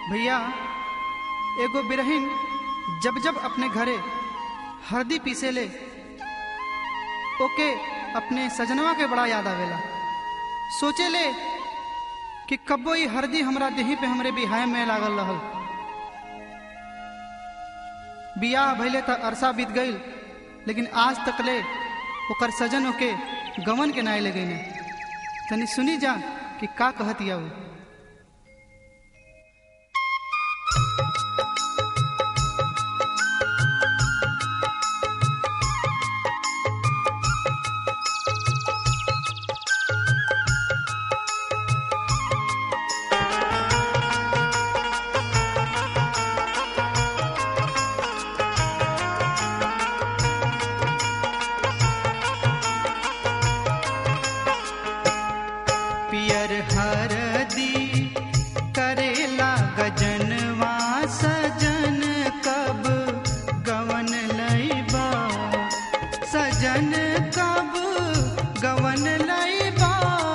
भैया एगो बिरहिन जब जब अपने घरे हरदी पीसे ले ओके अपने सजनवा के बड़ा याद आवेला सोचे ले कि कब्बो ई हरदी हमरा देही पे हमरे बिहाय में लागल रहल बियाह भइले त अरसा बीत गईल लेकिन आज तक ले ओकर सजन ओके गवन के नाय लगे ने तनी सुनी जा कि का कहतिया उ पियर हरदी करेला गजनवा सजन कब गवन लैबा सजन कब गवन लैबा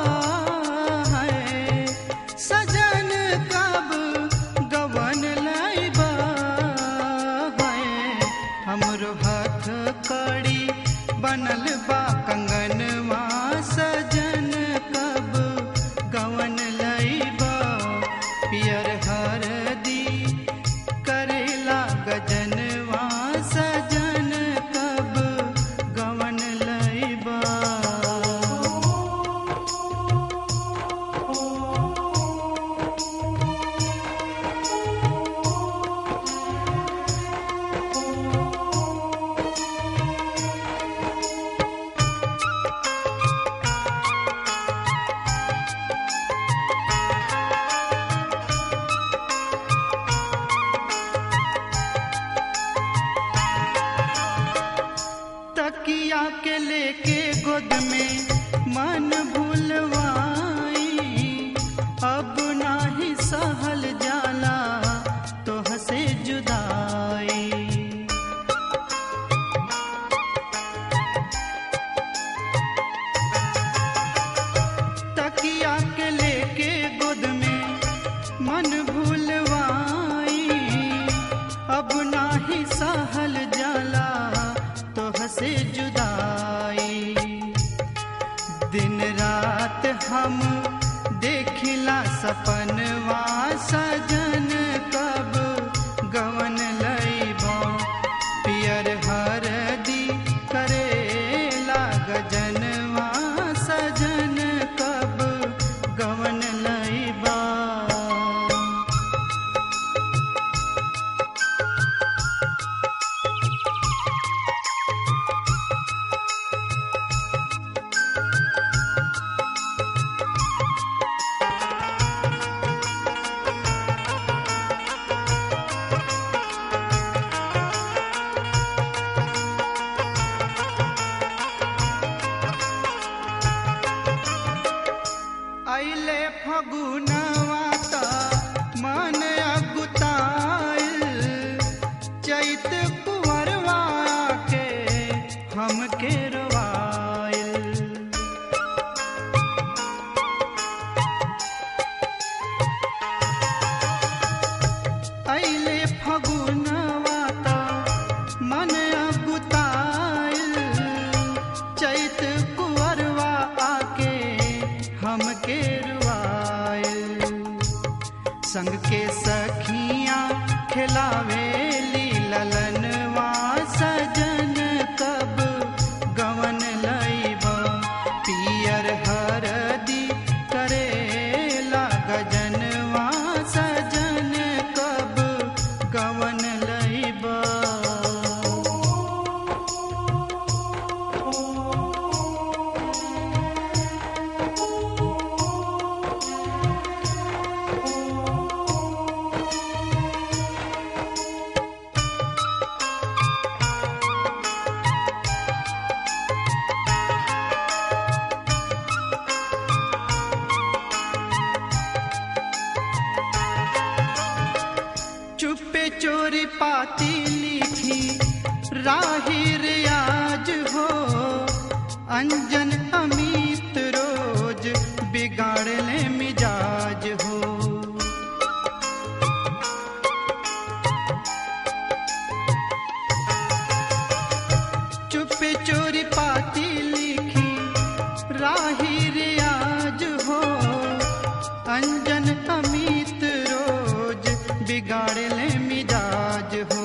है सजन कब गवन लैबा है हमरो हाथ कड़ी बनल बा कंगनवा सजन कब गवन लैबा पियर हरदी करेला गजनवा सजन कब गवन लैबा तकिया के लेके गोद में मन भूलवाई अब नाही सहल जाला तो हसे जुदाई तकिया के लेके गोद में मन भूलवाई अब नाही सहल जाला तो हसे जुदाई दिन रात हम देखिला सपनवा सजन कब गवन लैबा पियर हरदी करेला गजनवा सजन कब गवन लैबा अइले फगुनवा त मन अगुताइल चैत कुंवरवा के हमके रवाइल अइले फगुनवा त मन अगुताइल चैत कुंवरवा आके हमके रुआइल संग के सखियां खिलावेली ललनवा सजन कब गवन लैबा पियर हरदी करेला गजनवा सजन कब गवन लैबा चुपे चोरी पाती लिखी राही रियाज हो अंजन अमित रोज बिगाड़ ले मिजाज हो चोरी चोरी पाती लिखी राही रियाज हो अंजन अमित रोज बिगाड़ ले मिजाज हो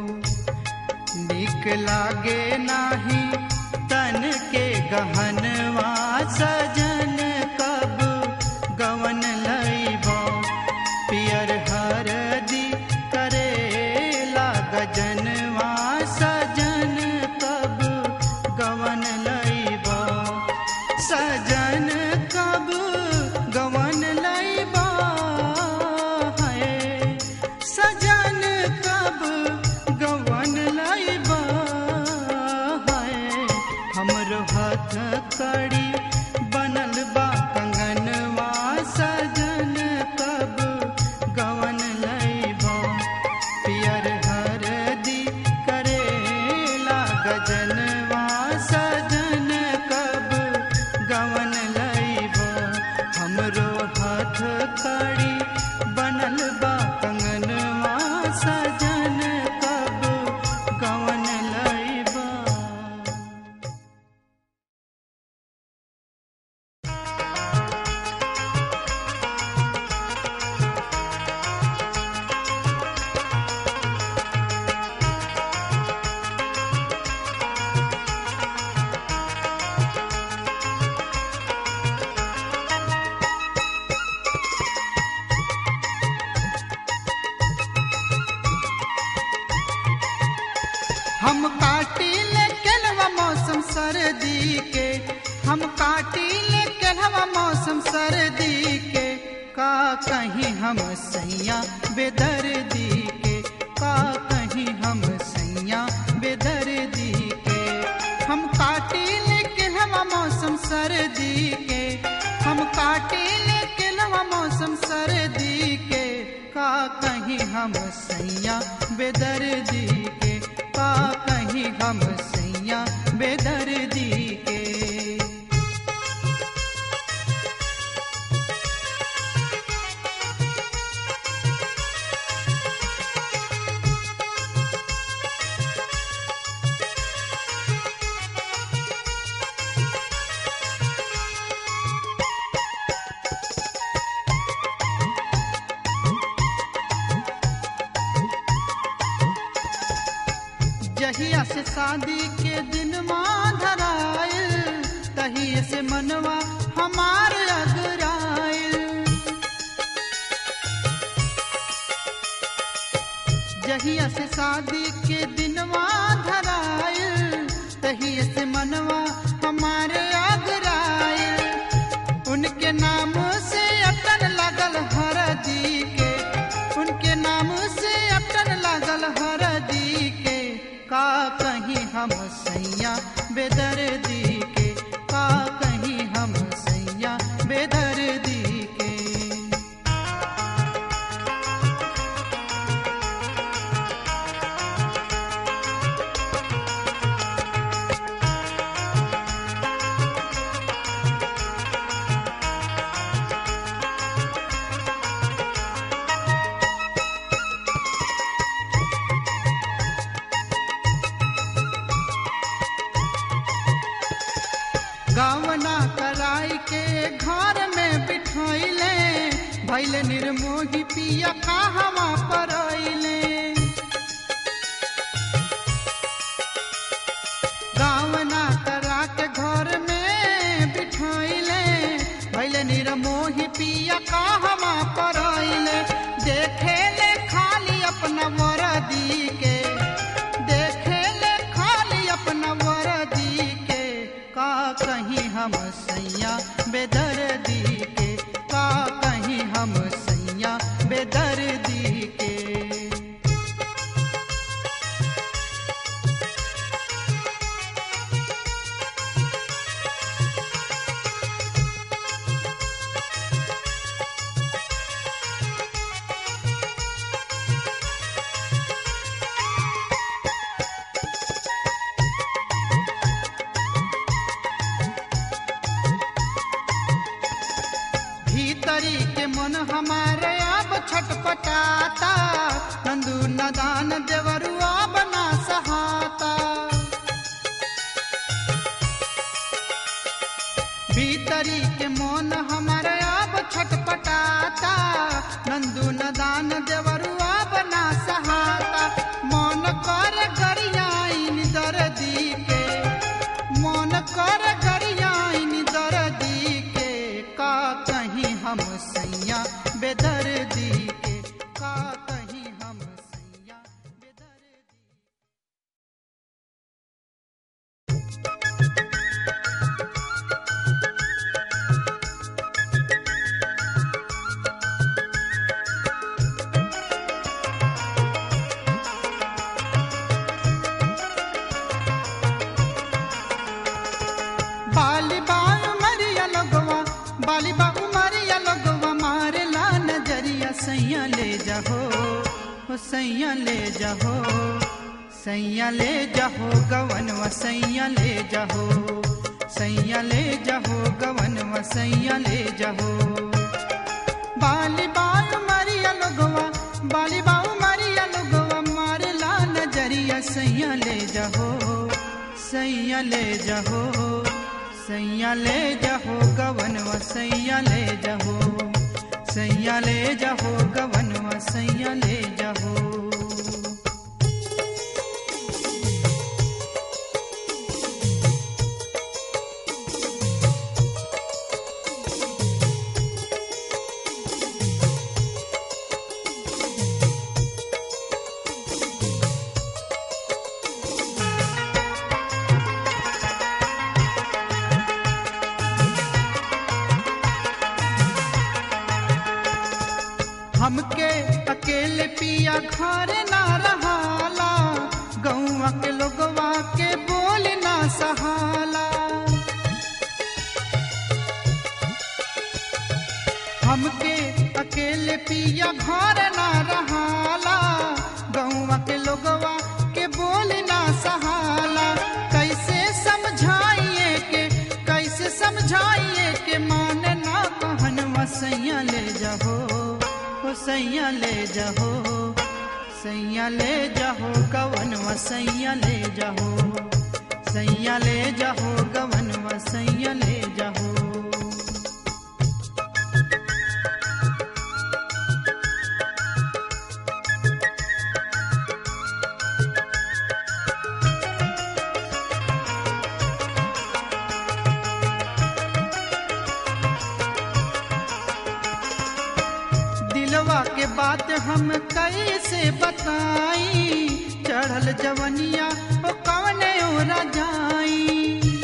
निक लागे नाही तन के गहनवा सजन कब गवन लैबा पियर हरदी करेला गजनवा सजन कब गवन लैबा सजन कब गवन लैबा है सजन कब गवन लैबा है हमरो हाथ कड़ी बनल बा कंगनवा सजन कब गवन लैबा पियर हरदी करेला गजनवा सजन कब गवन लैबा हमरो हाथ कड़ी बनल बा कंगनवा सजन कब गवन लैबा हम काटी ले केलवा मौसम सर्दी के हम काटी ले केलवा मौसम सर्दी के का कहीं हम सैया बेदर्दी के का कहीं हम सैया बेदर्दी के हम काटी ले केलवा मौसम सर्दी के हम काटी ले केलवा मौसम सर्दी के का कहीं हम सैया बेदर्दी के का कहीं हम सैया बेदर्दी के जहिया से शादी के दिन माँ धरायल तहिए से मनवा हमार अगरायल जहिया से शादी के दिन माँ धरायल तहिए से मनवा हमारे अगरायल उनके नाम से अटन लगल हरदी के उनके नाम से अटन लगल हरदी के का कहीं हम सैया बेदर्दी के का कहीं हम सैया बेदर्दी के गावना कराई के घर में बिठैले भैले निर्मोही पिया कहवा परैले गावना करा के घर में बिठैले भैले निर्मोही पिया कहवा परैले देखे ले खाली अपना वरदी के देखे ले खाली अपना वरदी के का कहीं हम सैया बेदर्दी के का कहीं हम सैया बेदर्दी के भीतरी के मन हम भीतरी के मोन हमारे अब छटपटाता नंदू नदान देवरुआ बना सहाता मन कर गरियाइन दर्दी के मन कर गरियाइन दर्दी के का कहीं हम सैया बेदर्दी के का कहीं हम सैया बेदर्दी बाली बाल मरिया लगवा बाली बाबू मरिया लगवा मारे ला नजरिया सैया ले जाहो हो सैया ले जाहो सैया ले जाहो गवनवा सैया ले जाहो सैया ले जाहो गवनवा सैया ले जाहो बाली बाल मरिया लगवा बाली बाबू मरिया लगवा मारे ला नजरिया सैया ले जाहो सैया ले जाहो सैया ले जाहो गवनवा सैया ले जाहो सैया ले जाहो गवनवा सैया ले जाहो हमके अकेले पिया घर ना रहाला गौवा के लोगवा के बोल ना सहाला हमके अकेले पिया घर ना रहाला गौवा के लोगवा के बोल ना सहाला कैसे समझाइए के कैसे समझाइए के मान ना कहनवा सैया ले जाहो हो सैया ले जाहो सैया ले जाहो गवनवा सैया ले जाहो सैया ले जाहो गवनवा सैया ले जाहो दिलवा के बात हम कैसे बताई चढ़ल जवनिया ओ कवने ओरा जाई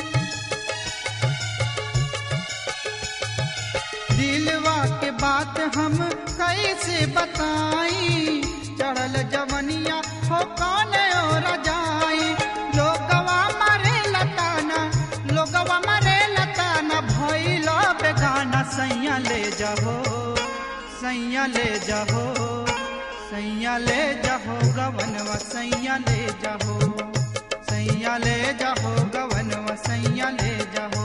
दिलवा के बात हम कैसे बताई चढ़ल जवनिया हो कौने ओरा जाई लोगवा मारे लताना लोगवा मारे लताना भइल बेगाना सैया ले जाहो सैया ले जाहो सैया ले जाहो गवनवा सैया ले जाहो सैया ले जाहो गवनवा सैया ले जाहो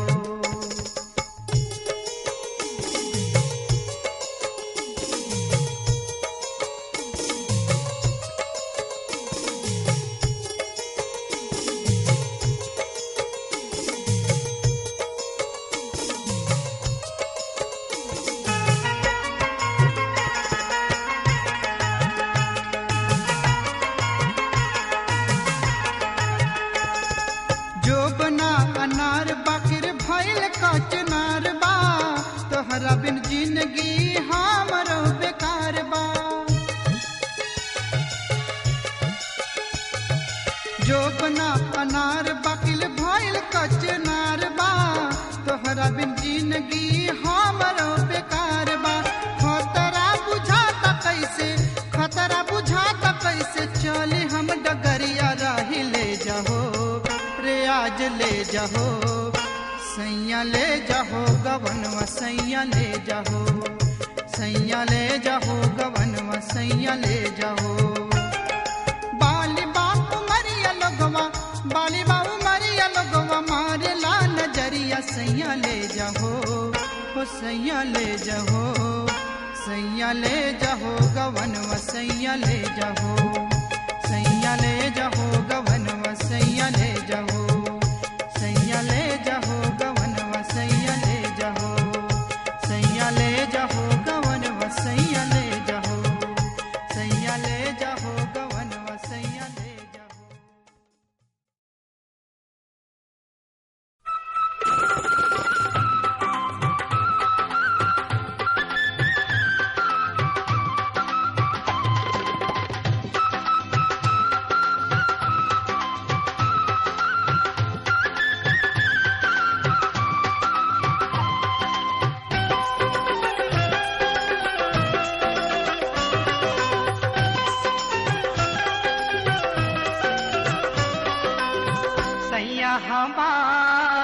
जोबना अनार बाकिर भइल कचनार बा तोहरा बिन जिंदगी हमरो बेकार बा जोबना अनार बाकिल भइल कचनार बा तोहरा बिन जिंदगी हमरो बेकार बा खतरा बुझाता कैसे खतरा बुझाता कैसे चली हम डगरिया राही ले जाहो रे आज ले जाहो सैया ले जाहो गवनवा सैया ले जाहो सैया ले जाहो गवनवा सैया ले जाहो बाली बापू मरिया लोगवा बाली बाबू मरिया लोगवा मारे ला नजरिया सैया ले जाहो हो सैया ले जाहो सैया ले जाहो गवनवा सैया ले जाहो सैया ले जाहो गवनवा सैया ले जाहो सैया ले जाहो गवनवा सैया ले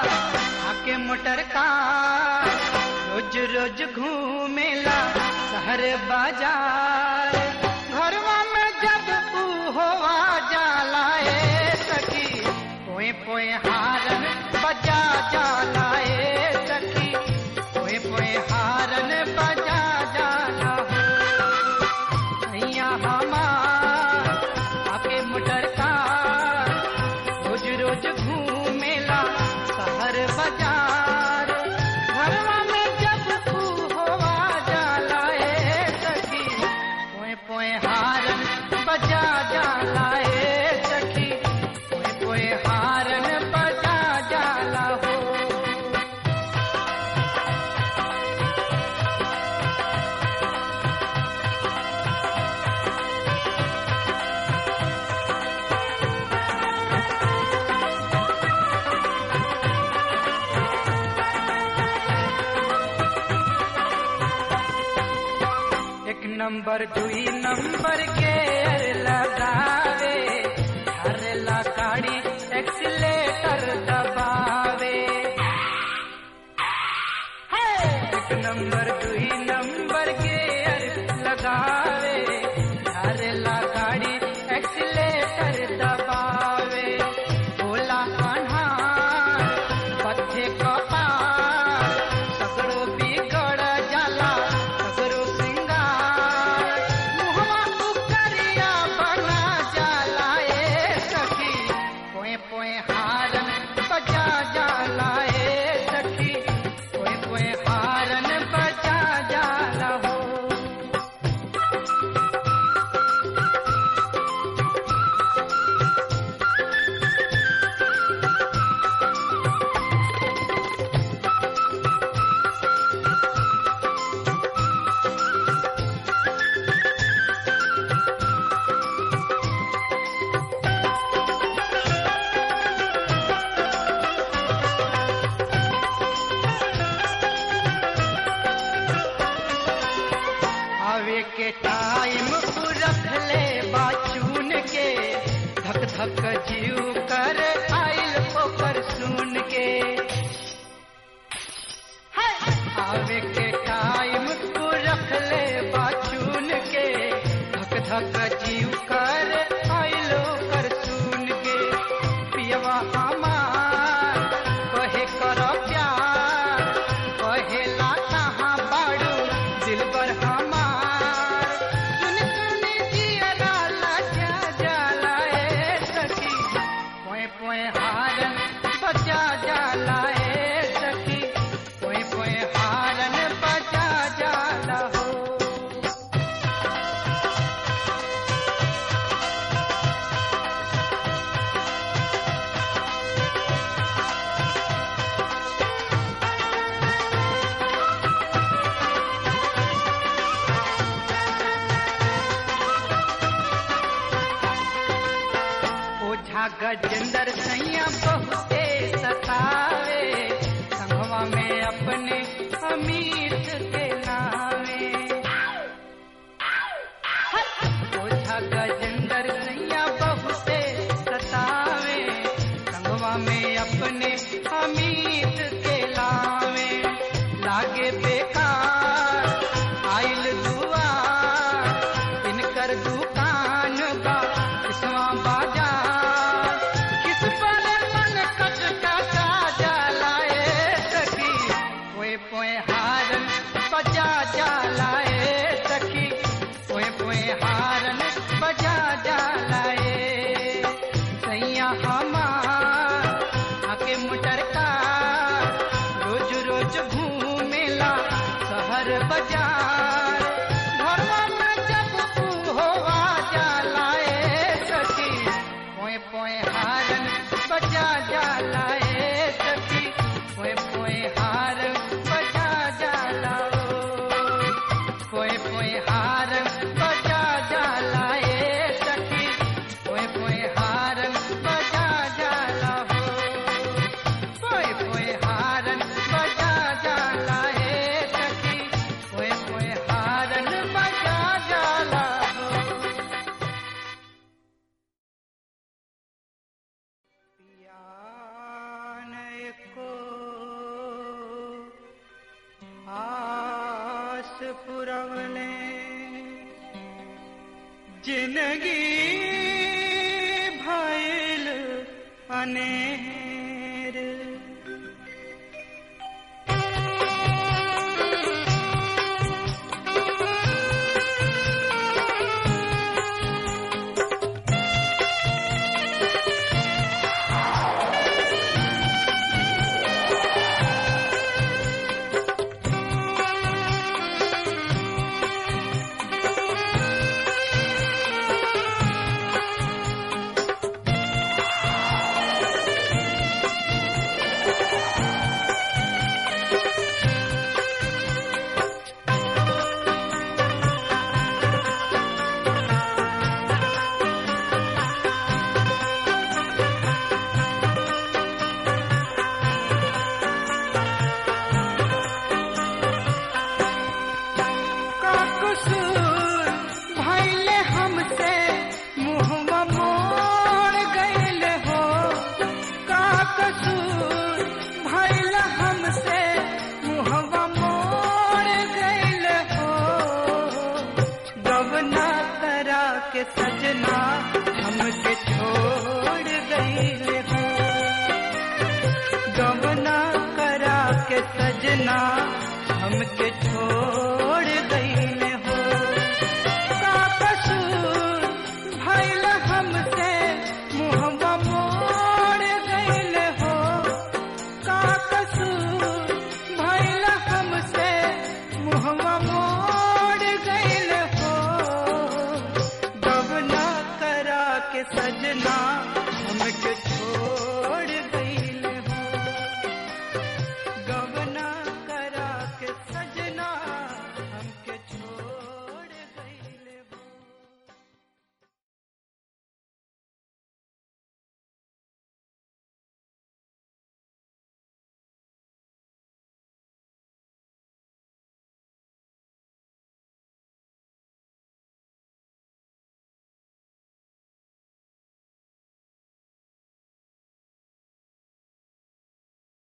आके मोटर का रोज रोज घूमेला शहर बाजार घरवा में जब ऊ होवा जाला ए सखी पोए पोए हारन बजा जाला ए सखी पोए पोए हारन बजा जाला हो भैया हमार आके मोटर का रोज रोज घूमेला शहर बाजार घरवा में जब तू होवा जाला ए सखी पोए पोए हारन बजा जाला ए सखी पोए पोए हारन बजा जाला हो एक नंबर दुई नंबर के लगावे हरला गाड़ी एक्सीलेटर दबावे एक नंबर दुई नंबर के लगावे हरला गाड़ी एक्सीलेटर दबावे बोला अनहार पथे कपार सगरो बिगड़ जाला सगरो सिंगार मुहवा उकरिया बना जाला ए सखी पोए पोए हारन बजा जाला ए सखी पोए पोए हारन बजा जाला हो आवे के टाइम रख ले बाचून के धक धक जीव कर आइल ओकर सुन के आवे के टाइम रख ले बाचून के धक धक जीव कर आइल ओकर सुन के पियवा हमार कहे कर प्यार कहेला कहाँ बाड़ू दिलबर हमार सुन सुन जियरा लजा जाला ए सखी पोए पोए हारन बजा जाला ए सखी पोए पोए हारन बजा जाला हो ओझा गजेंद्र सैया बहुते सतावे संगवा में अपने अमीर के नावे ओझा गजेंद्र सैया बहुते सतावे संगवा में अपने अमीर के लावे लागे बेकार आइल दुआ इनकर दुकान बा किसवा बाजार किस पर मन कट का जाला ए सखी पोए पोए हारन बजा जाला ए सखी पोए पोए हारन बजा जाला ए सैया हमार आके मोटर का रोज रोज घूमेला शहर बाजार घरवा में जब तू होवा जाला ए सखी पोए पोए हारन बजा जाला ए सखी पोए पोए हारन बजा जाला ओ। पोए पोए हारन बजा जाला ए सखी पोए पोए हारन बजा जाला हो पोए पोए हारन बजा जाला ए सखी पोए पुरवले जिंदगी भइल अनेर का कसूर भइले हमसे मुहवा मोड़ गइले हो का कसूर भइले हमसे मुहवा मोड़ गइले हो गवना करा के सजना हमके छोड़ गइले हो गवना करा के सजना हमके